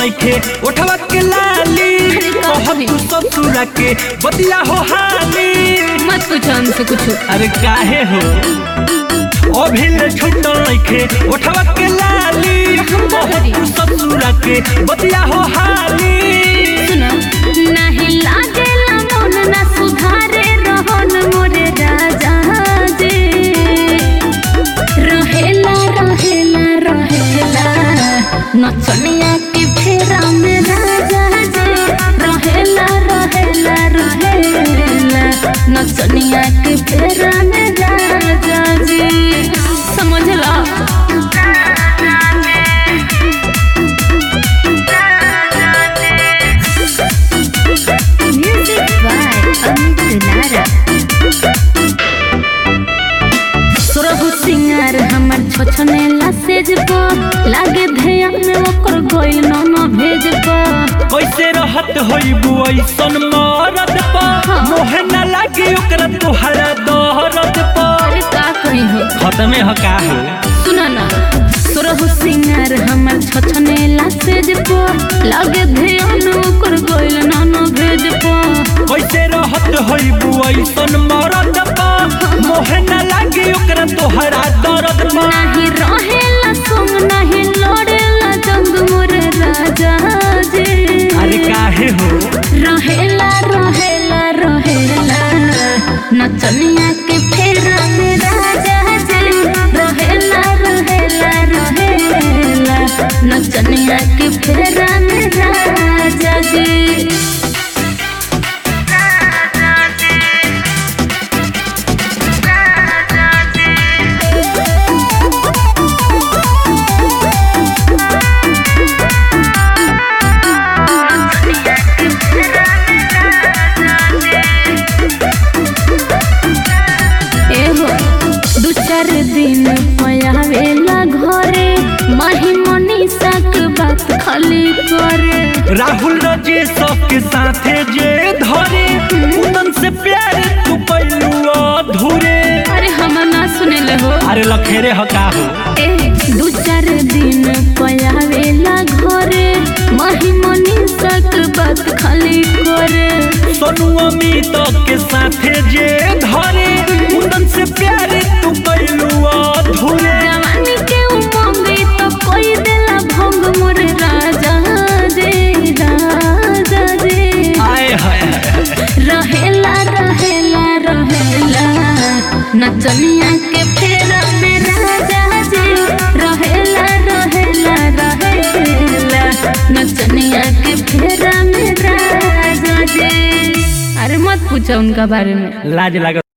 नइखे उठवा के लाली अरे का कहत कही? तू ससुरा के बतिया हो हाली मत पूछो हमसे कुछ अरे काहे हो अभी ले छूटल नइखे उठवा के लाली हम का कहत करी? तू ससुरा के बतिया हो हाली सुनो नहीं लागेला मन ना सुधारे रहन मोरे राजा जे रहेला रहेला रहेला नचनिया के फेरा में राजा जे रहेला रहेला रहेला नचनिया के फेरा में राजा जे समझला Music by Amit Lara. सुरहु सिंगार हमर छोछने लासेज पो लागे ध्यान में ओकर गइल न न भेज पो कैसे रहत होइबू ऐसन मरद पा हाँ। मोहे न लागे ओकरा तुहरा दहरद पा अरे का कही हो खत्मे ह का हो सुना ना सुरहु सिंगार हमर छोछने लासेज पो लागे ध्यान ओकर गइल न न भेज पो कैसे रहत होइबू ऐसन मरद पा मोहे न लागे ओकरा तुहरा दर्द पा नाही रहेला संग नाही लड़ेला जंग मोर राजा जे अरे काहे हो रहेला रहेला रहेला नचनिया के फेरा में राजा जे रहेला रहेला रहेला नचनिया के फेरा में राजा जे एहो दू चार दिन पयावेला घरे माही मनीषा के बात खाली करे राहुल रजेश के साथे जे धरे उनन से प्यार तू पैलू अधूरे अरे हम ना सुने ले हो अरे लखेरे ह का हो ए दू चार दिन पयावेला घरे माही मनीषा के बात खाली करे सोनू अमित के साथे जे धरे उनन से प्यार तू पैलू अधूरे जवानी के उमंग तो कोई देला भंग मोर राजा जे राजा जे आए हाय रहेला रहेला रहेला नचनिया के फेरा में राजा जी रहेला रहेला रहेला नचनिया के फेरा में राजा जी अरे मत पूछो उनका बारे में लाज लगा